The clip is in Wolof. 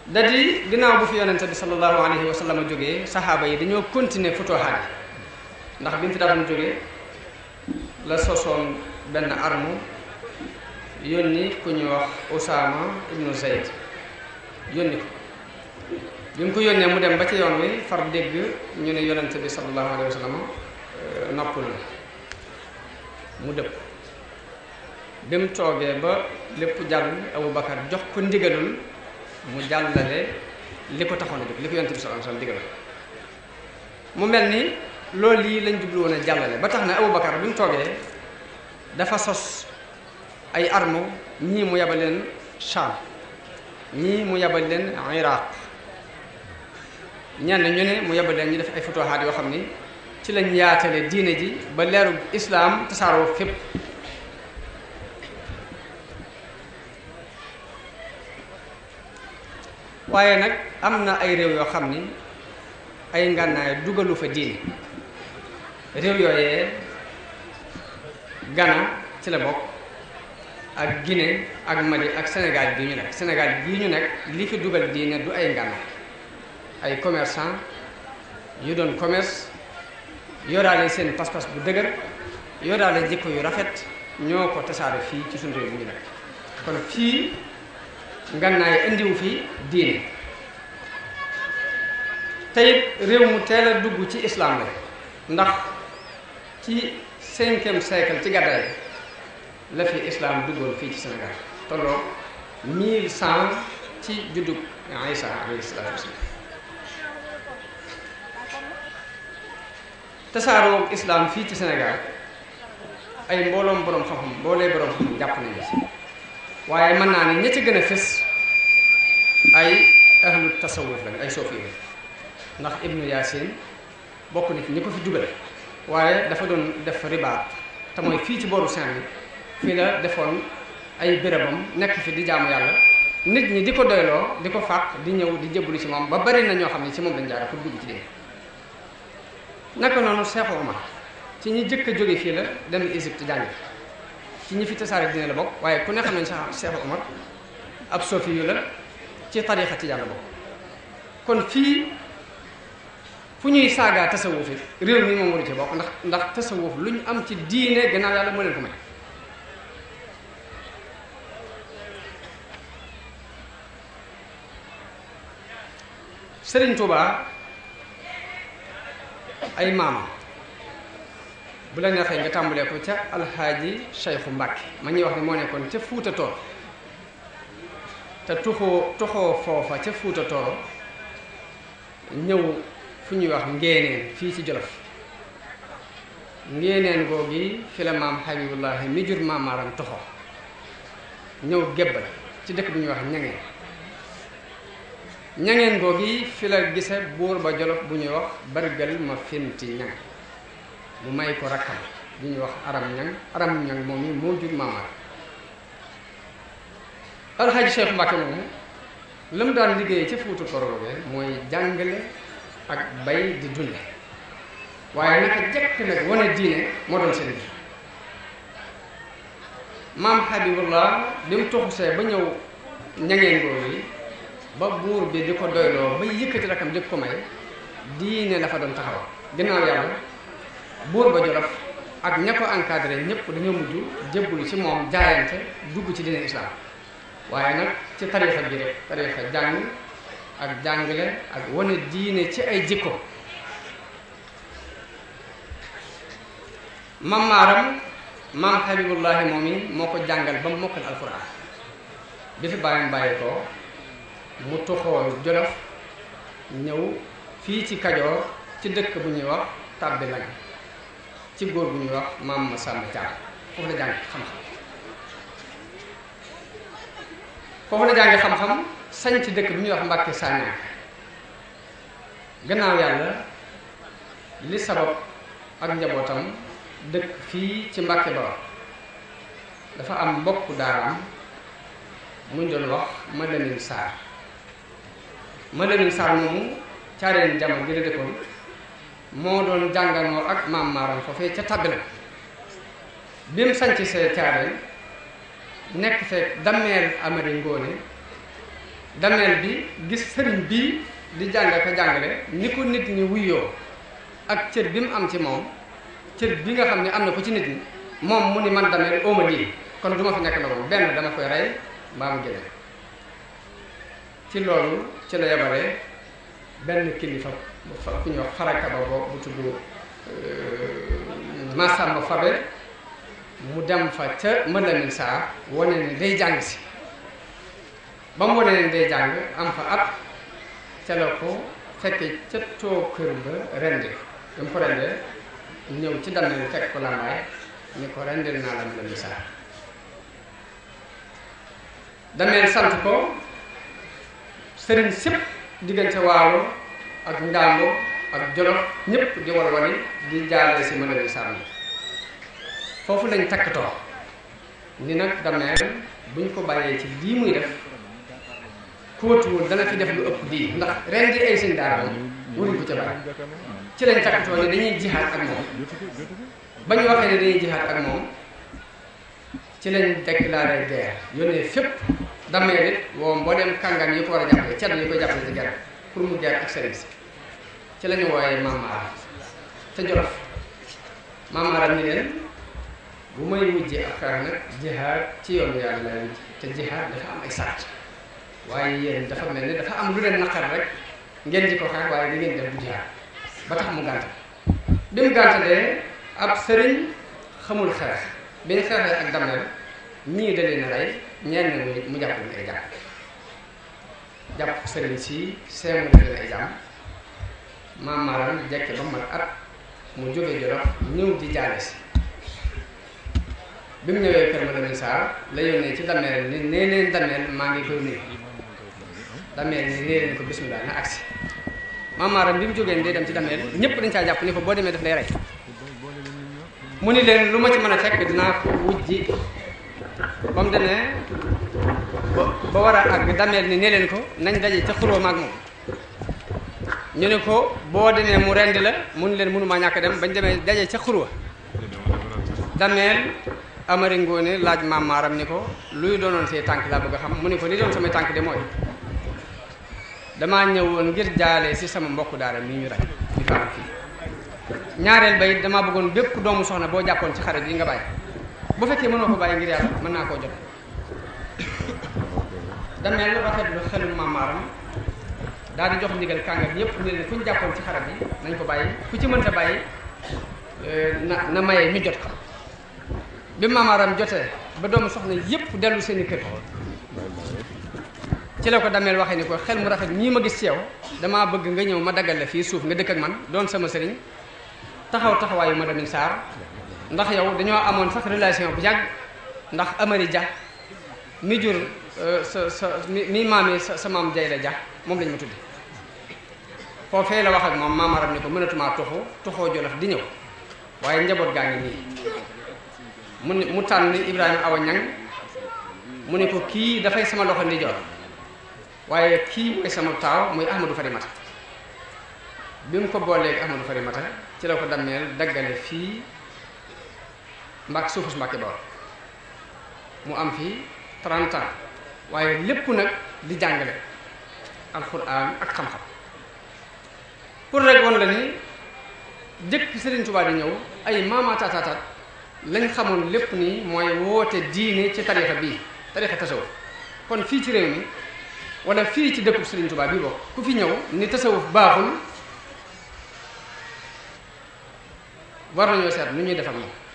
da di ginnaaw bu fi yonente bi sallallahu alayhi wa sallam jógee saxaaba yi dañoo continuer futuhaat yi ndax bi mu fi daadoon jógee la sosoon benn arme yónni ku ñuy wax Usaama ibnu Zayd yónni ko bi mu ko yónnee mu dem ba ci yoon wi far dégg ñu ne yonente bi sallallahu alayhi wa sallam noppul na mu dëpp bi mu toogee ba lépp jàll Abu Bakar jox ko ndigalul mu jàllale li ko taxoon a jóg li ko yonent bi sallallahu alayhi wasallam digal mu mel ni loolu lii lañ jublu woon a jàllale ba tax na Abu Bakar bi mu toogee dafa sos ay armes ñii mu yabal leen Sham ñii mu yabal leen Iraq ñenn ñu ne mu yabal leen ñu def ay futuhaat yoo xam ni ci lañ yaatale diine ji ba leeru islaam tasaaroo fépp waaye nag am na ay réew yoo xam ni ay ngànnaay dugalu fa diine réew yooyee Ghana ci la bokk ak Guinée ak Mali ak Sénégal bii ñu nekk Sénégal bii ñu nekk li fi dugal diine du ay ngànnaay ay commerçant yu doon commerce yoraale seen pas-pas bu dëgër yoraale jikko yu rafet ñoo ko tasaare fii ci suñu réew bi ñu nekk kon fii ngannaay indiwu fi diine teyit réew mu teel a dugg ci islam la ndax ci cinquième siècle ci gàddaay la fi islam duggoon fii ci Sénégal tolloo mille cent ci juddug Isa alayhi salaatu wasalaam tasaaroo islam fii ci Sénégal ay mbooloom boroom xam-xam mboolee boroom xam-xam jàpp nañu ci waaye mën naa ne ña ci gën a fës ay ahlu tasawuf lañ ay sofi la ndax ibnu yaasin bokk na ci ñi ko fi dugal waaye dafa doon def ribaat te mooy fii ci booru Saint-Louis fii la defoon ay bérébam nekk fi di jaamu yàlla nit ñi di ko doyloo di ko fàq di ñëw di jébbalu ci moom ba bari na ñoo xam ne ci moom lañ jaare pour dugg ci dee naka noonu Cheikh Omar ci ñi jëkk a jóge fii la dem Égypte jàngi ci ñi fi tasaare dina la bokk waaye ku ne xam nañ sax Cheikh Omar ab sofi yu la ci tarixa tijaan la bokk kon fii fu ñuy saagaa tasawuf it réew mi moom waru ci bokk ndax ndax tasawuf lu ñu am ci diine gannaaw yàlla moo leen ko may Sëriñ Tuubaa ay maamam bu la neexee nga tàmbalee ko ca alxaaji Cheikhu Mbàkke ma ñuy wax ne moo nekkoon ca Fuuta Tooro te tuxoo tuxoo foofa ca Fuuta Tooro ñëw fu ñuy wax ngeeneen fii ci Jolof ngeeneen googi fi la maam Habibullahi mi jur maam Maaram toxoo ñëw gébbal ci dëkk bu ñuy wax ñangeen ñangeen googi fi la gise buur ba Jolof bu ñuy wax bargal ma finti ñang mu may ko rakkam bu ñuy wax aram ñang aram ñang moom mi moo jur maam Maaram alxaaji Cheikh Mbàkke moomu la mu daan liggéey ca Fuuta Tooro boobee mooy jàngale ak bay di dunde waaye naka jekk nag wane diine moo doon seen bi maam Habibullah bi mu toxusee ba ñëw ñangeen googu yi ba buur bi di ko doyloo ba yëkkati rakam di ko may diine la fa doon taxaw ginnaaw yàlla buur ba Jolof ak ña ko encadré ñëpp dañoo mujj jébbalu ci moom jaayante dugg ci diine islam waaye nag ci tarixa bi rek tarixa jàng ak jàngale ak wane diine ci ay jikko mam maaram maam Habibullahi moom yi moo ko jàngal ba mu mokkal alquran bi fi bàyyam bàyyi ko mu toxoo Jolof ñëw fii ci Kajoor ci dëkk bu ñuy wax tàbbi lang ci góor bu ñuy wax maam Masamba Caam foofu la jàng xam-xam foofu la jànge xam-xam sañ ci dëkk bi ñuy wax Mbàkke Sañaan gannaaw yàlla li sabab ak njabootam dëkk fii ci Mbàkke Bawol dafa am mbokku daaraam muñ doon wax Madamin Saar Madamin Saar moomu caareen jamono gi la dëkkoon moo doon jànganoo ak maam maaram foofee ca tàbbi na bi mu sanc see caareen nekk fekk dammeel amari ngóone dameel bi gis sëriñ bii di jàng ko jàngale ni ko nit ñi wuyoo ak cër bi mu am ci moom cër bi nga xam ne am na ko ci nit ñi moom mu ni man dameel ooma lii kon du ma fi nekk loolu benn dama koy rey mbaa mu génne ci loolu ci la yabare benn kilifa ku ñuy wax faraka ba bo bu tudd Massamba Fabe mu dem fa ca Mëlamin saa wane ne day jàng si ba mu wane ne day jàng am fa at ca la ko fekke ca too kër ba rendi ba mu ko rendee ñëw ci damel fekk ko lambaay ni ko rendil naa la Mëlamin saa damel sant ko sëriñ sépp diggante waalo ak ndàmbo ak jolof ñëpp di walwali di jaale si Mëlamin saa mi foofu lañ takkatoo ni nag dameel buñ ko bàyyee ci lii muy def kóotuwul dana fi def lu ëpp lii ndax ren di ay sëñ daara moom waruñ ko ca bàyyi ci lañ takkatoo ni dañuy jihaat ak moom ba ñu waxee ne dañuy jihaat ak moom ci lañ déclaré guerre yónnee fépp dameel it woo mbooleem kàngam yi ko war a jàppale ceddo yi koy jàppale ci guerre pour mu guerre ak sëriñ si ci la ñu wooyee Mamara ca Jolof Mamara ni leen bu may wujjee ak xeex nag jihaad ci yoonu yàlla lay wujj te jihaad dafa am ay sart waaye yéen dafa mel ni dafa am lu leen naqar rek ngeen di ko xeex waaye di ngeen def bu jihaad ba tax mu gàntal bi mu gàntalee ab sëriñ xamul xeex bi ñu xeexee ak dameel ñii da leen a rey ñenn mu jàpp leen ay jàpp jàpp sëriñ si seemu leen ay jàmm maam maaram jekke ba mat at mu jógee Jolof ñëw di jaale si bi mu ñëwee kër Mëlamin Saar la yónnee ci dameel ni nee leen dameel maa ngi koy nuyu dameel ni nee leen ko bismillah na agsi maamaaram bi mu jógee day dem ci dameel ñëpp dañ caa jàpp ni ko boo demee daf lay rey mu ni leen lu ma ci mën a fekk dinaa ko wujji ba mu demee ba ba war a àgg dameel ni nee leen ko nañ daje ca xuróom ak moom ñu ne ko boo demee mu rendi la mu ni leen mënumaa ñàkk dem bañ demee daje ca xurwa dameel amari ngoone laaj maam maaram ni ko luy doonoon say tànk laa bëgg a xam mu ni ko li doon samay tànk de mooy damaa ñëwoon ngir jaale si sama mbokku daara mi ñu rey ñu faatu fii ñaareel ba it damaa bëggoon bépp doomu soxna boo jàppoon ci xare bi nga bàyyi bu fekkee mënoo ko bàyyi ngir yàlla mën naa koo jot dameel rafetlu xelum maam maaram daal di jox ndigal kàngam yépp ne leen ku ñu jàppoon ci xare bi nañ ko bàyyi ku ci mënta bàyyi na na maye ñu jot ko bi maamaaram jotee ba doomu soxna yépp dellu seeni kër ci la ko dameel waxee ni ko xel mu rafet ñii ma gis ci yow damaa bëgg nga ñëw ma daggal la fii suuf nga dëkk ak man doon sama sëriñ taxaw taxawaayu Mëlamin Saar ndax yow dañoo amoon sax relation bu yàgg ndax Amari Dia mi jur sa sa mi mi maami sa sa maam Jay la Dia moom lañ ma tudde foofee la wax ak moom maamaaram ni ko mënatumaa tuxu tuxoo Jolof di ñëw waaye njaboot gaa ngi nii mu ne mu tànn Ibrahima Awa Ñang mu ne ko kii dafay sama loxo ndijoor waaye kii mooy sama taaw muy Ahmadou Farimata bi mu ko booleeg Ahmadou Farimata ci la ko dammeel daggale fii mbak suufus Mbàkke Bawol mu am fii 30 ans waaye lépp nag di jàngale alxuraan ak xam-xam pour rek woon la ni jëkk Sëriñ Tuubaa di ñëw ay maamaataataataat lañ xamoon lépp nii mooy woote diine ci tarixa bii tarixa tasawuf kon fii ci réew mi wala fii ci dëkkub Sëriñ Tuubaa bii bokk ku fi ñëw ni tasawuf baaxul war nañoo seet nu ñuy def ak moom